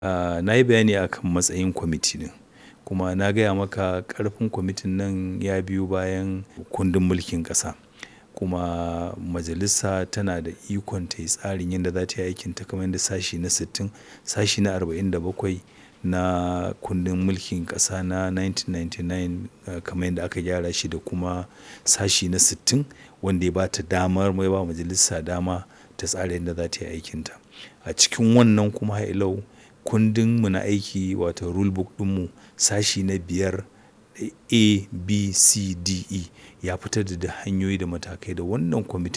Ah, na yi bayani akan matsayin kwamiti ɗin kuma na gaya maka ƙarfin kwamitin nan ya biyo bayan kundin mulkin ƙasa. Kuma majalisa tana da ikon ta yi tsarin yadda za ta yi aikinta kamar yadda sashi na sittin, sashi na arba'in da bakwai na kundin mulkin ƙasa na 1999 kamar yadda aka gyara shi da kuma sashi na sittin wanda ya ba ta damar ya ba majalisa dama ta tsara yadda za ta yi aikinta. A cikin wannan kuma har ila yau kundin mu na aiki wato rule book ɗinmu sashi na biyar A, B, C, D, E ya fitar da hanyoyi da matakai da wannan kwamiti